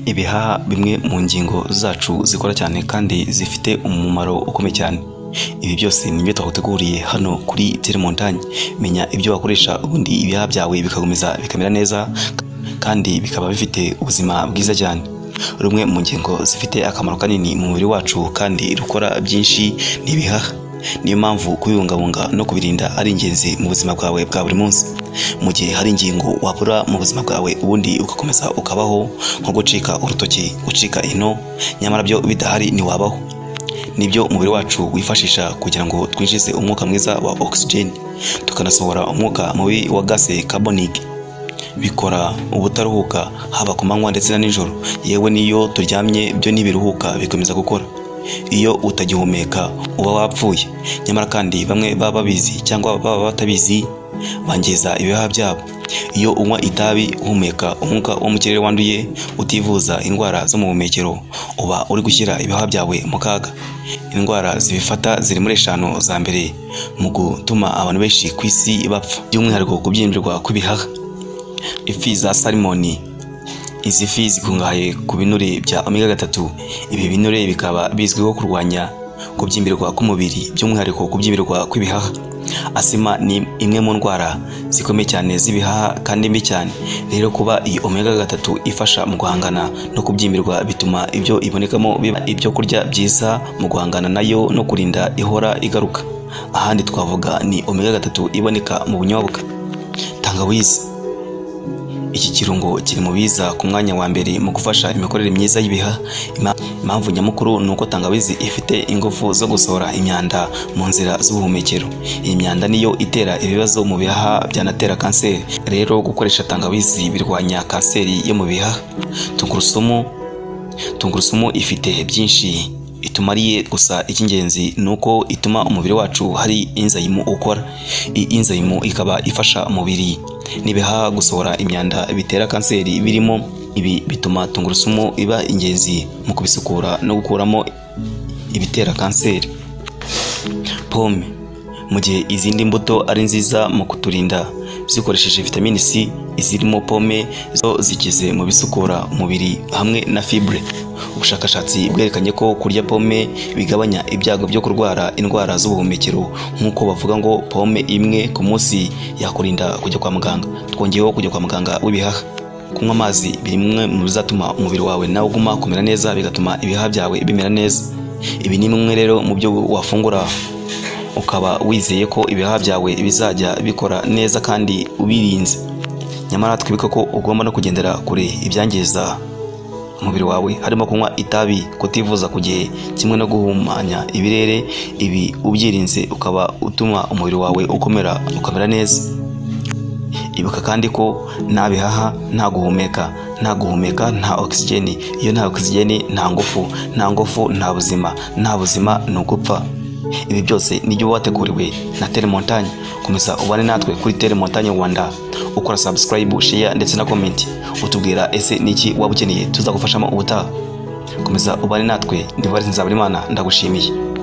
Ibihaha bimwe mu ngingo zacu zikora cyane kandi zifite umumaro ukomeye cyane ibi byose ni ibyo twaguteguriye hano kuri telemontanye menya ibyo wakoresha ubundi ibihaha byawe bigakomeza bikamera neza kandi bikaba bifite ubuzima bwiza cyane rumwe mu ngingo zifite akamaro kanini mu mubiri wacu kandi rukora byinshi ni ibihaha niyo mpamvu kubibungabunga no kubirinda ari ingenzi mu buzima bwawe bwa buri munsi mu gihe hari ingingo wabura mu buzima bwawe ubundi ugakomeza ukabaho nko gucika urutoki gucika ino nyamara byo bidahari ntiwabaho nibyo umubiri wacu wifashisha kugira ngo twinjize umwuka mwiza wa oxygen tukanasohora umwuka mubi wa gase carbonic bikora ubutaruhuka haba ku manywa ndetse na nijoro yewe n'iyo turyamye byo ntibiruhuka bikomeza gukora iyo utagihumeka uba wapfuye nyamara kandi bamwe baba babizi cyangwa baba batabizi bangiza ibihaha byabo iyo unywa itabi uhumeka umwuka wo mu kirere wanduye utivuza indwara zo mu buhumekero uba uri gushyira ibihaha byawe mu kaga indwara zibifata ziri muri eshanu za mbere mu gutuma abantu benshi ku isi bapfa by'umwihariko kubyimbirwa kw'ibihaha ifi za salimoni izi fi zikungahaye ku binure bya omega gatatu ibi binure bikaba bizwiho kurwanya kubyimbirwa k'umubiri by'umwihariko kubyimbirwa kw'ibihaha asima ni imwe mu ndwara zikomeye cyane z'ibihaha kandi mbi cyane rero kuba iyi omega gatatu ifasha mu guhangana no kubyimbirwa bituma ibyo ibonekamo biba ibyo kurya byiza mu guhangana nayo no kurinda ihora igaruka ahandi twavuga ni omega gatatu iboneka mu bunyobwa tangawizi iki kirungo kiri mu biza ku mwanya wa mbere mu gufasha imikorere myiza y'ibihaha Ima- impamvu nyamukuru ni uko tangawizi ifite ingufu zo gusohora imyanda mu nzira z'ubuhumekero iyi myanda niyo itera ibibazo mu bihaha byanatera kanseri rero gukoresha tangawizi birwanya kanseri yo mu bihaha tungurusumu tungurusumu ifite byinshi itumariye gusa icy'ingenzi ni uko ituma umubiri wacu hari inzayimu ukora iyi inzayimu ikaba ifasha umubiri n'ibihaha gusohora imyanda bitera kanseri birimo ibi bituma tungurusumu iba ingenzi mu kubisukura no gukuramo ibitera kanseri pome mu gihe izindi mbuto ari nziza mu kuturinda zikoresheje vitamini C izirimo pome zo zikize mu bisukura umubiri hamwe na fibre ubushakashatsi bwerekanye ko kurya pome bigabanya ibyago byo kurwara indwara z'ubuhumekero nk'uko bavuga ngo pome imwe ku munsi yakurinda kujya kwa muganga twongeyeho kujya kwa muganga w'ibihaha kunywa amazi biri bimwe mu bizatuma umubiri wawe nawe uguma kumera neza bigatuma ibihaha byawe bimera neza ibi ni bimwe rero mu byo wafungura ukaba wizeye ko ibihaha byawe bizajya bikora neza kandi ubirinze nyamara twibuka ko ugomba no kugendera kure ibyangiza umubiri wawe harimo kunywa itabi kutivuza ku gihe kimwe no guhumanya ibirere ibi ubyirinze ukaba utuma umubiri wawe ukomera ukamera neza ibuka kandi ko nta bihaha nta guhumeka nta guhumeka nta oxygen iyo nta oxygen nta ngufu nta ngufu nta buzima nta buzima ni ugupfa ibi byose nibyo uba wateguriwe na telemontanye komeza ubane natwe kuri telemontanye rwanda ukora subscribe share ndetse na comment utubwira ese niki waba ukeneye tuzagufashamo ubutaha komeza ubane natwe ndivarinzaburimana ndagushimiye